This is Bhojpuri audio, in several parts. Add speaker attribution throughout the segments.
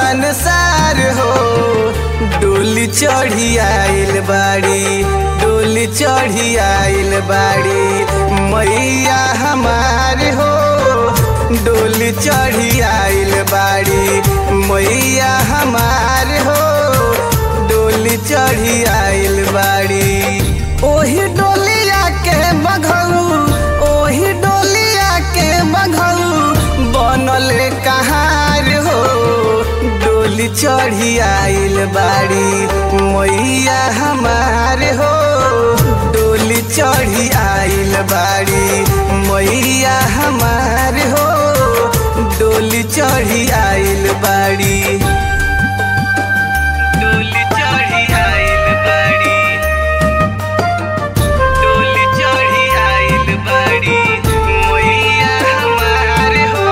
Speaker 1: संसार हो डोली चढ़ी आइल बाड़ी डोली चढ़ी आइल बाड़ी मैया हमार हो डोली चढ़ी आइल बाड़ी मैया हमार हो डोली चढ़ी आइल बाड़ी ओही डोलिया के बघऊ ओही डोलिया के बघऊ बनल कहार हो डोली चढ़ी आइल बाड़ी मैया हमार हो डोली चढ़ी आइल बाड़ी मैया हमार हो डोली चढ़ी आइल बाड़ी डोली चढ़ी आइल बाड़ी डोली चढ़ी आइल बाड़ी मैया हमार हो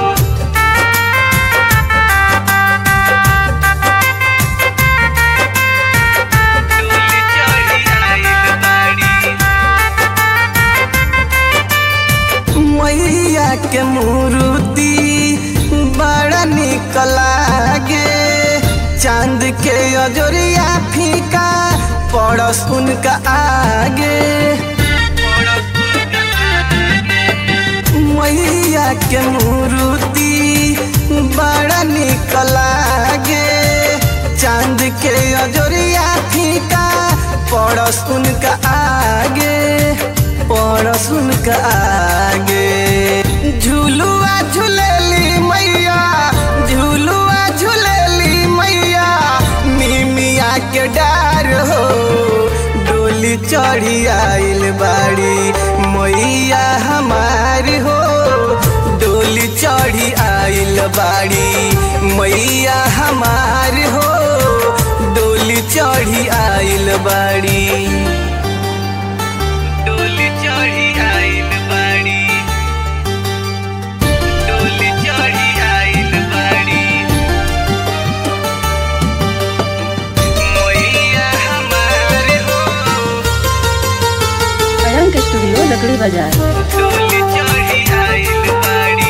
Speaker 1: डोली चढ़ी आइल बाड़ी मैया के मूर्ति बड़ा निक लागे चांद के अजोरिया फीका पड़स उनका आगे मैया के मूर्ति बड़ा निक लागे चांद के अजोरिया फीका पड़स उनका आगे पड़स उनका आगे झूलुआ झूलेली मैया झूलुआ झूलेली मैया मिमिया के डार हो डोली चढ़ी आइल बाड़ी मैया हमार हो डोली चढ़ी आइल बाड़ी मैया हमार हो डोली चढ़ी आइल बाड़ी डोली चढ़ी आइल बाड़ी डोली चढ़ी आइल बाड़ी मैया हमार हो
Speaker 2: अयंक स्टूडियो लकड़ी बाजार
Speaker 1: डोली चढ़ी आइल बाड़ी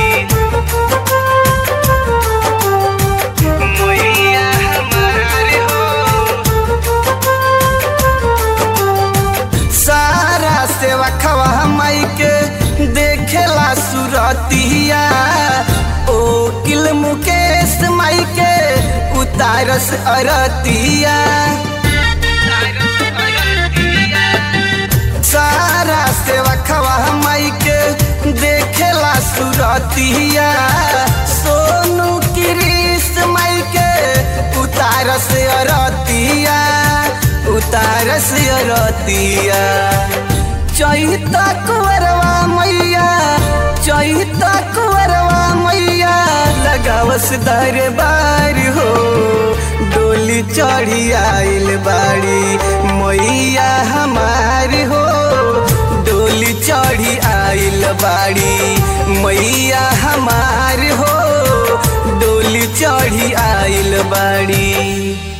Speaker 1: मैया हमार हो सारा सेवा खवा माई के देखेला सुरतिया ओ किल मुकेश माई के उतारस अरतिया सारा सेवा खवा माई के देखेला सुरतिया सोनू किरीस माई के उतारस अरतिया उतारस अरतिया चैता कुंवरवा मैया चैता कुंवरवा मैया लगावस दरबार हो डोली चढ़ी आइल बाड़ी मैया हमार हो डोली चढ़ी आइल बाड़ी मैया हमार हो डोली चढ़ी आइल बाड़ी